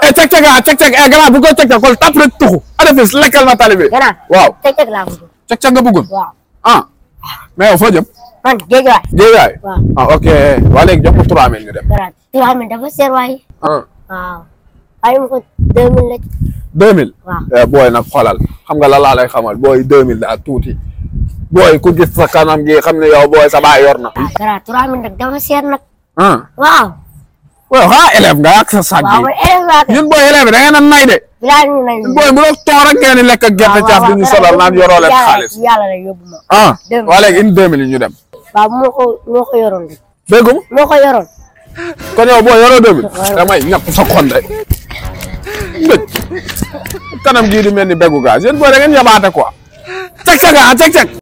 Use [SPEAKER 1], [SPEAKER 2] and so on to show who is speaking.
[SPEAKER 1] eh cek cek ah cek cek eh gannaaw bu ko cek cek kon tap rek tuxu ada fis lekkal ma tali bi
[SPEAKER 2] gannaaw
[SPEAKER 1] waaw
[SPEAKER 2] cek cek laa bëgg
[SPEAKER 1] cek cek nga bëggoon
[SPEAKER 2] waaw
[SPEAKER 1] ah mais yow foo jëm
[SPEAKER 2] man géej waay
[SPEAKER 1] Géejawaay
[SPEAKER 2] waaw
[SPEAKER 1] ah ok waa léegi jox ko 3000 ñu dem
[SPEAKER 2] gannaaw yoo xam ne dafa seer waay
[SPEAKER 1] ah
[SPEAKER 2] waaw waaye mu ko deux mille la
[SPEAKER 1] 2000
[SPEAKER 2] waaw
[SPEAKER 1] eh booy nag xoolal xam nga la laa lay xamal booy 2000 daa tuuti booy ku gis sa kanam gi xam ne yow booy sa baay yor na
[SPEAKER 2] ah gannaaw trois mille nag dafa seer nag
[SPEAKER 1] ah
[SPEAKER 2] waaw
[SPEAKER 1] waaw xanaa élève nga ak sa sac
[SPEAKER 2] waaw
[SPEAKER 1] bi
[SPEAKER 2] man élève laa kay
[SPEAKER 1] ñun booy élève da ngeen a nay de
[SPEAKER 2] bilaa ñu nañ
[SPEAKER 1] booy bu doon toog rek ngeen di lekk ak gerte caaf di ñu solal naan yoroo leen xaalis
[SPEAKER 2] yàlla la yóbbu ma
[SPEAKER 1] ah
[SPEAKER 2] Deux mille.
[SPEAKER 1] waa léegi indi 2000 yi ñu dem
[SPEAKER 2] waaw moo ko moo ko yoroon de
[SPEAKER 1] dégg nga
[SPEAKER 2] moo ko yoroon
[SPEAKER 1] kon yow boo yoroo 2000 damay ñàpp sa xol de mbëj kanam gii di mel ni beggu gaz yéen booy da ngeen yabaate quoi cek cek ah cek cek